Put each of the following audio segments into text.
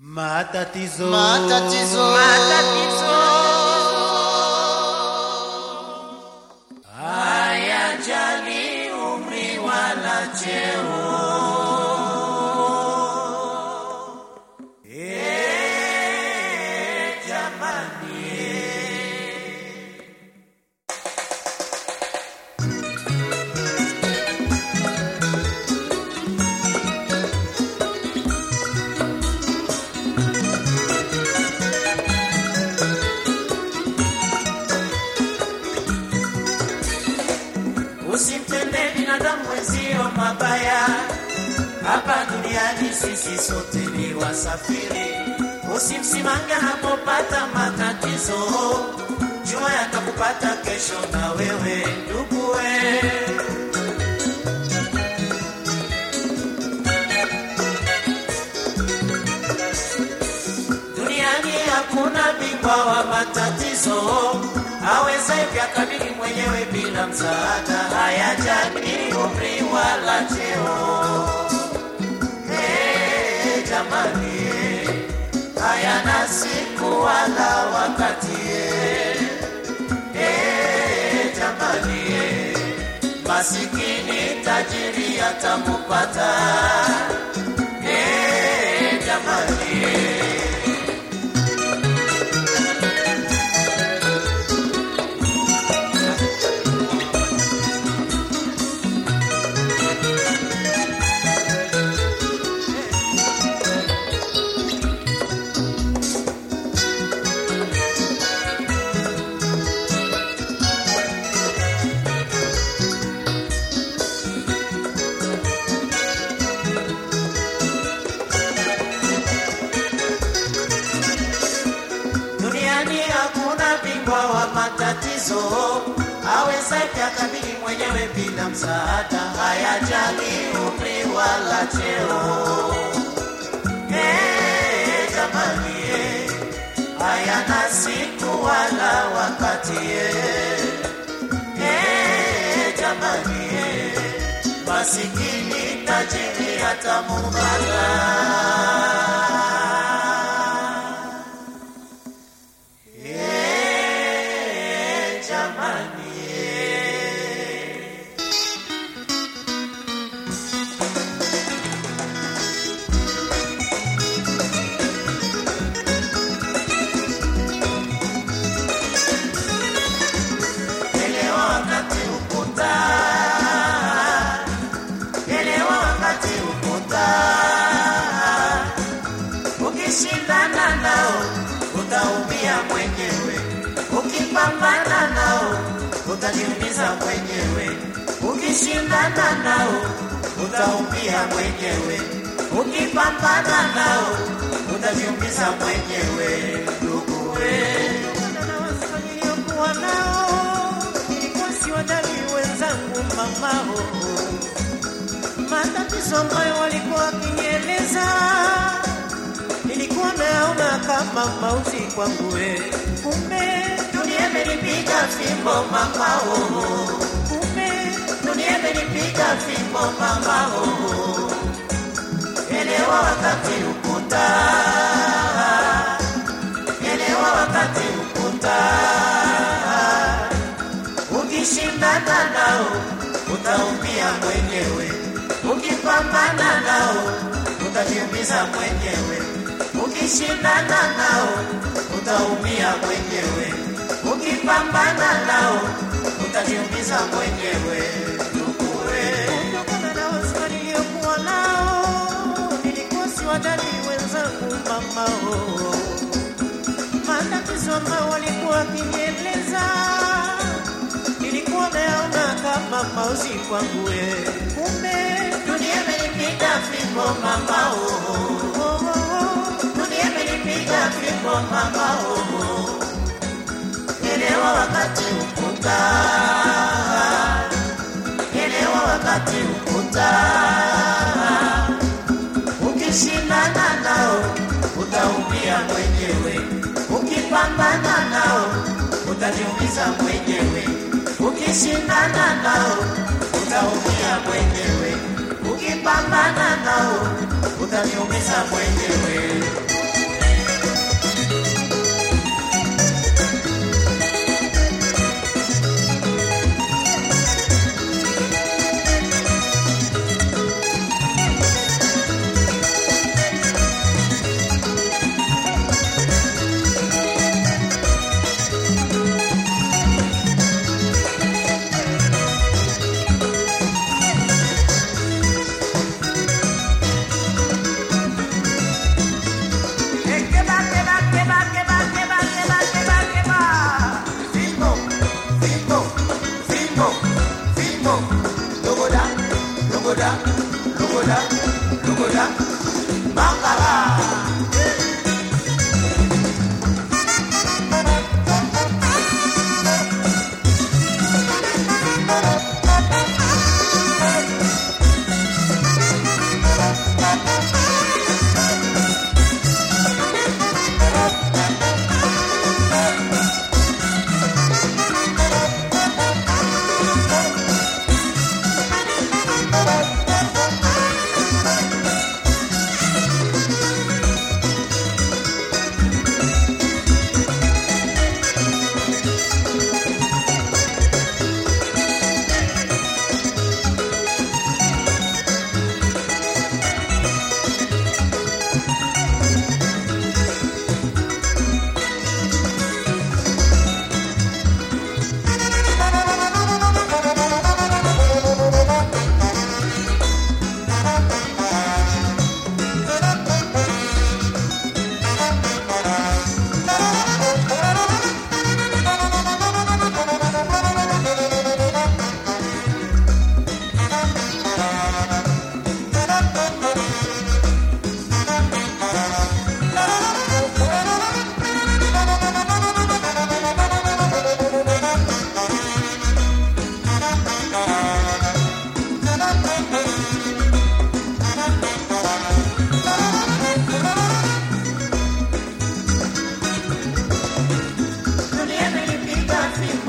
Matatizo. Matatizo. Matatizo. Hayajali umri wala cheo. Eh, jamani. Usimtende binadamu wenzio mabaya, hapa duniani sisi sote ni wasafiri. Usimsimanga anapopata matatizo, jua yatakupata kesho na wewe nduguwe. Duniani hakuna bingwa wa matatizo, aweza yakabili mwenyewe bila msaada. Hayajali umri wala cheo. Hey, jamani, hayana siku wala wakati. Hey, jamani, masikini tajiri atamupata. Hey, jamani. Duniani hakuna bingwa wa matatizo, aweza akabili mwenyewe bila msaada. Hayajali umri wala cheo. Eh, jamani, eh, hayana siku wala wakati. eh. Eh, jamani, eh, masikini tajiri atamubala. Eh, jamani, eh. Elewa wakati ukuta, elewa wakati ukuta. Ukishindana nao utaumia mwenyewe, ukipambana nao utajiumiza mwenyewe. Ukishindana nao utaumia mwenyewe, ukipambana nao utajiumiza mwenyewe. Nduguwe, niliyokuwa nao nilikuwa siwadhani wenzangu mamao, matatizo ambayo walikuwa wakinieleza nilikuwa naona kama mauti kwangu, we. kumbe dunia imenipiga fimbo mamao, kumbe dunia imenipiga fimbo mamao. Elewa wakati ukuta, elewa wakati ukuta. Ukishindana nao utaumia mwenyewe, ukipambana nao utajiumiza mwenyewe. Ukishindana nao utaumia mwenyewe, ukipambana nao utajiumiza mwenyewe. Nduguwe. kutokana na wasiwa niliyokuwa nao nilikuwa siwadhani wenzangu mamao, matatizo ambayo walikuwa wakinieleza nilikuwa naona kama mauzi kwangu, we. kumbe Dunia imenipiga fimbo mamao, oh, oh, oh. dunia imenipiga fimbo mamao. Elewa wakati ukuta, elewa wakati ukuta. Ukishindana nao utaumia mwenyewe, ukipambana nao utajiumiza mwenyewe. Ukishindana nao utaumia mwenyewe, ukipambana nao utaniumiza mwenyewe.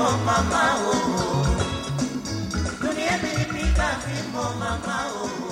fimbo mama oh. Dunia imenipika fimbo mama oh.